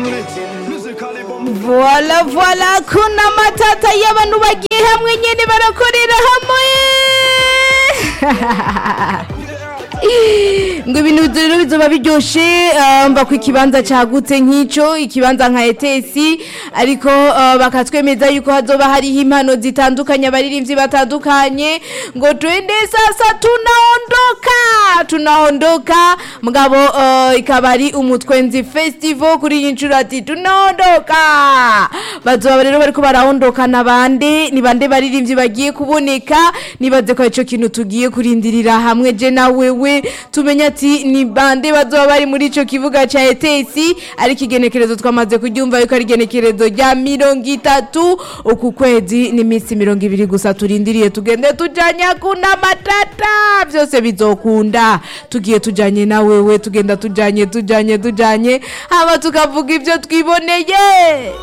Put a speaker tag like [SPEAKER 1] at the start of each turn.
[SPEAKER 1] voila voila kuna matata y'abantu bagiye hamwe nyine barakorera hamwe ngo ibintu rero bizoba biryoshe ah, mba ku ikibanza cagutse nk'ico ikibanza nka etesi ariko ah, bakatwemeza yuko hazoba hariho impano zitandukanye abaririmbyi batandukanye ngo twende sasa tunaondoka tunaondoka mugabo ah, ikaba ari umutwenzi festival kuri iyi nshuro ati tunaondoka bazoba rero bariko baraondoka na bande ni bande baririmbyi bagiye kuboneka nibaze ko ico kintu tugiye kurindirira hamwe je na wewe tumenye ati ni bande bazoba bari muri ico kibuga ca etesi ariko igenekerezo twamaze kuryumva yuko ari igenekerezo rya mirongo itatu uku kwezi n'iminsi mirongo ibiri gusa turindiriye tugende tujanye kuna matata byose bizokunda tugiye tujanye na wewe tugenda tujanye tujanye tujanye hama tukavuga ibyo twiboneye